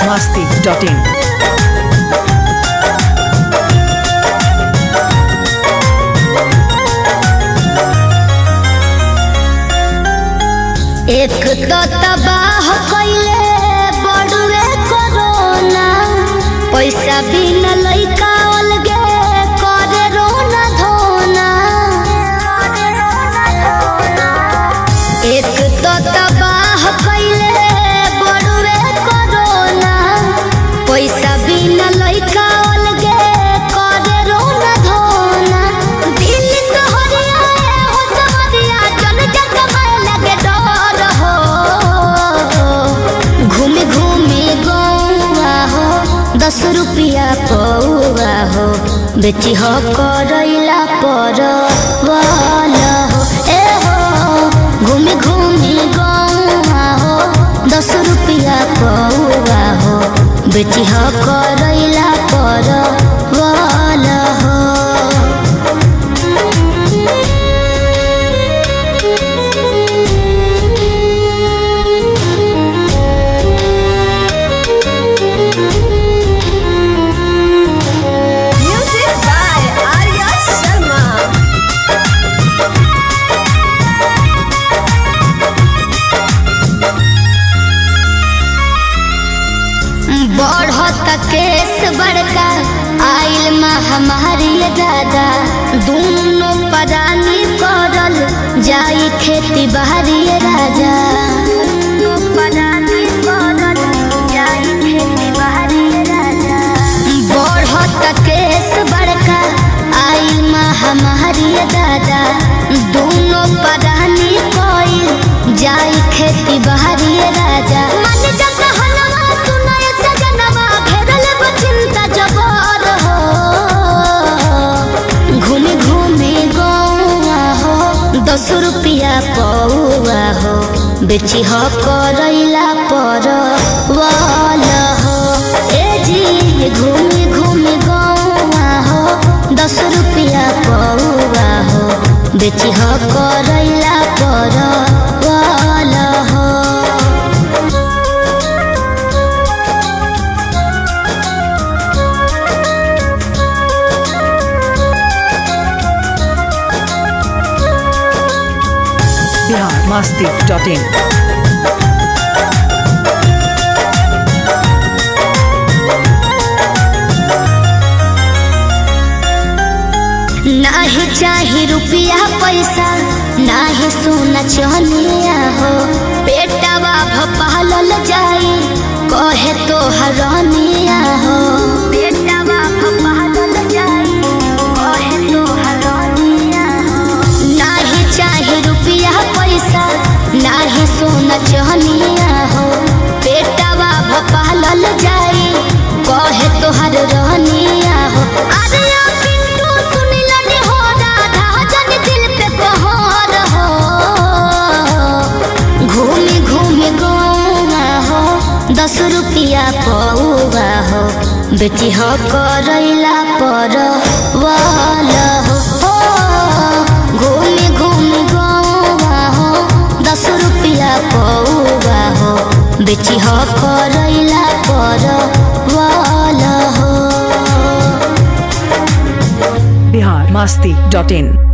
masti.in. एक तो तबाह कइले बड़ुए कोरोना पैसा बिना लइका अलगे करे रोना धोना एक तो तबाह कइले बड़ुए कोरोना पैसा बिना लइका अलगे करे रोना धोना दिल सहरिया हो सहरिया जन जग में लगे डर हो घूमे घूमे गौआ हो दस रुपया पौआ हो बेची हो करैला पर वाला हो ए हो घूमे घूमे गौआ हो दस रुपया पौआ हो बेची हो करैला पर वाला हो Music by Arya Sharma. बढ़त केस बड़का आइल महामारी दादा दोनों परानी करल जाई खेती बाहरी राजा बढ़त केस बड़का आइल महामारी दादा दोनों परानी कइल जाई खेती बाहरी राजा मन जग हलवा सुनाय सजनवा घेरल बचिंता जबर हो घूमे घूमे गौआ हो दस रुपया पौआ हो बेची हो करैला पर वाला हो ए जी घूमे घूमे गौआ हो दस रुपया पौआ हो बेची हो करैला पर वाला हो Bihar masti.in. नाही चाही रुपया पैसा नाही सोना चनिया हो पेटवा भपालल जाई कहे तो हरनिया हो पेटवा भपालल जाई कहे तो हरनिया हो नाही चाही रुपया पैसा नाही सोना चनिया हो पेटवा भपालल जाई कहे तो हर रहनिया हो अरे ओ पिंटू सुनिल नी हो राधा जन दिल पे कहर हो घूमे घूमे गौआ हो दस रुपया पौआ हो बेची हो करैला पर वाला हो हो, घूमे घूमे गौआ हो दस रुपया पौआ हो बेची हो करैला पर वाला हो Bihar masti.in.